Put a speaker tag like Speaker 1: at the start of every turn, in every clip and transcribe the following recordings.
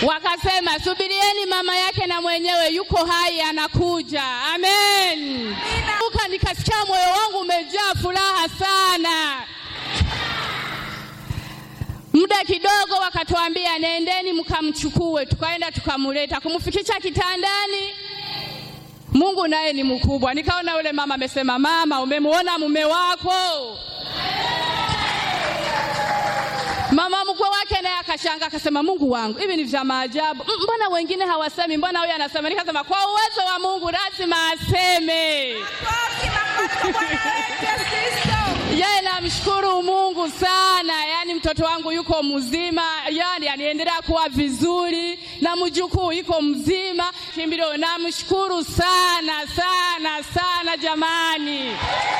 Speaker 1: wakasema subirieni, mama yake na mwenyewe yuko hai, anakuja. Amen. Uka nikasikia moyo wangu umejaa furaha sana. Muda kidogo wakatuambia nendeni mkamchukue, tukaenda tukamleta, kumfikisha kitandani. Mungu naye ni mkubwa. Nikaona yule mama amesema, mama, umemwona mume wako? Mama mkwe wake naye akashanga akasema, Mungu wangu, hivi ni vya maajabu. M- Mbona wengine hawasemi, mbona huyu anasema? Nikasema kwa uwezo wa Mungu lazima aseme.
Speaker 2: Makofi, makofi kwa Bwana wetu Yesu Kristo.
Speaker 1: Yeye namshukuru Mungu sana, yaani mtoto wangu yuko mzima, yaani aniendelea kuwa vizuri, na mjukuu yuko mzima. Kimbilio, namshukuru sana sana sana jamani.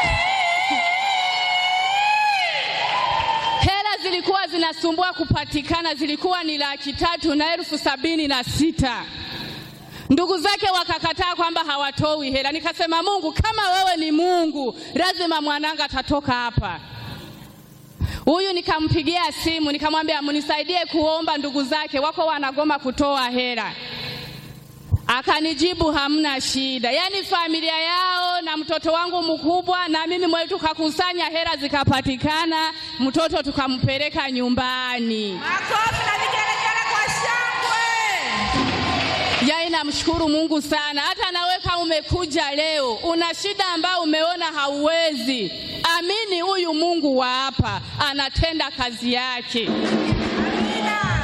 Speaker 1: Hela zilikuwa zinasumbua kupatikana, zilikuwa ni laki tatu na elfu sabini na sita. Ndugu zake wakakataa kwamba hawatoi hela. Nikasema, Mungu, kama wewe ni Mungu, lazima mwananga atatoka hapa. Huyu nikampigia simu nikamwambia, mnisaidie kuomba, ndugu zake wako wanagoma kutoa hela. Akanijibu hamna shida. Yaani familia yao na mtoto wangu mkubwa na mimi mwenyewe tukakusanya hela zikapatikana, mtoto tukampeleka nyumbani.
Speaker 2: Makofi na vigelegele kwa shangwe.
Speaker 1: Yaani namshukuru Mungu sana. Hata nawe kama umekuja leo una shida ambayo umeona hauwezi, amini huyu Mungu wa hapa anatenda kazi yake.
Speaker 2: Amina.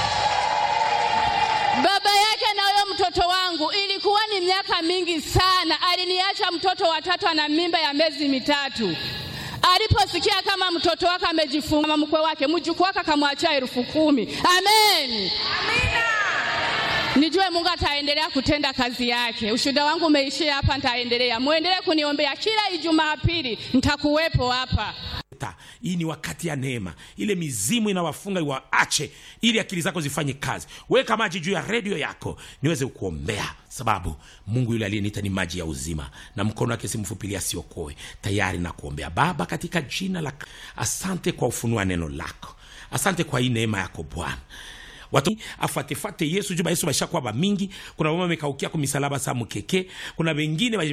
Speaker 1: Baba yake na huyo mtoto wangu ilikuwa ni miaka mingi sana, aliniacha mtoto watatu ana mimba ya miezi mitatu. Aliposikia kama mtoto wake amejifunga, mama mkwe wake mjukuu wake akamwachia elfu kumi. Amen.
Speaker 2: Amina.
Speaker 1: Nijue Mungu ataendelea kutenda kazi yake. Ushuhuda wangu umeishia hapa, nitaendelea. Muendelee kuniombea kila Ijumaa pili, nitakuwepo hapa.
Speaker 3: Ta, hii ni wakati ya neema. Ile mizimu inawafunga iwaache, ili akili zako zifanye kazi. Weka maji juu ya redio yako niweze kuombea, sababu Mungu yule aliyeniita ni maji ya uzima, na mkono wake si mfupi asiokoe. Tayari na kuombea. Baba, katika jina la asante kwa ufunua neno lako, asante kwa hii neema yako Bwana watu afuatefate yesu juba yesu bashakuwa bamingi kuna mama amekaukia kumisalaba sa mukeke kuna wengine